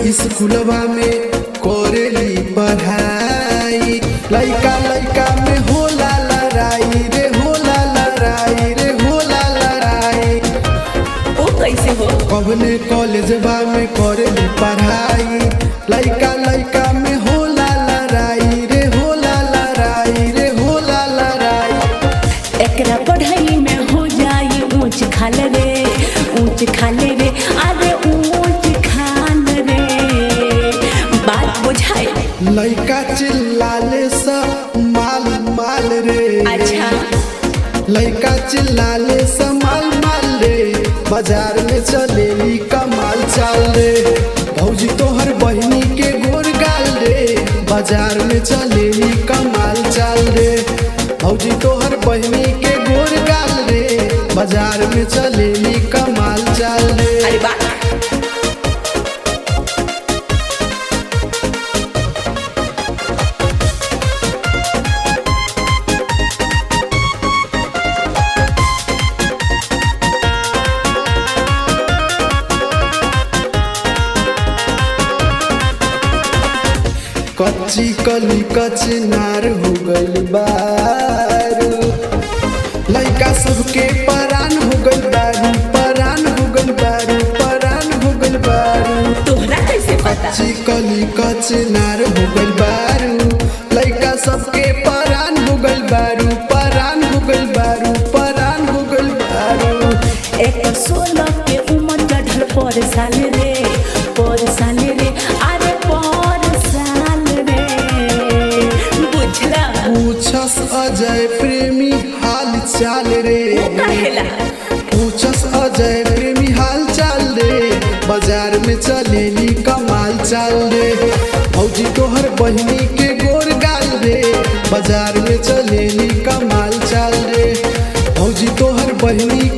स्कूलवा में करेली पढ़ाई लइका लइका में होला लड़ाई रे होला लड़ाई रे होला लड़ाई ओ कैसे हो कवने कॉलेजवा में करेली पढ़ाई लइका लइका में होला लड़ाई रे होला लड़ाई रे होला लड़ाई एकरा पढ़ाई में हो जाई ऊंच खाल रे ऊंच खाल रे अरे ऊंच खाल रे बात बुझाए लइका चिल्लाले सा माल माल रे अच्छा लइका चिल्लाले सा माल माल रे बाजार में चलेली कमाल चाल रे भौजी तोहर बहिनी के गोर गाल रे बाजार में चलेली कमाल चाल रे भौजी तोहर बहिनी के गोर गाल रे बाजार में चलेली कमाल चाल रे अरे बात कच्ची कली कचनार हो गइल बारू लइका सबके परान हो गइल बारू परान हो गइल बारू परान हो गइल बारू तोहरा कैसे पता कच्ची कली कचनार हो गइल बारू लइका सबके परान हो गइल बारू परान हो गइल बारू परान हो गइल बारू एक सोलह के उम्र चढ़ल पर साल रे पर साल रे अरे पर साल रे बुझला पूछस अजय प्रेमी हाल चाल रे कहेला पूछस अजय प्रेमी हाल चाल रे बाजार में चलेली कमाल चाल रे भौजी तोहर बहिनी के गोर गाल रे बाजार में चलेली कमाल चाल रे भौजी तोहर बहिनी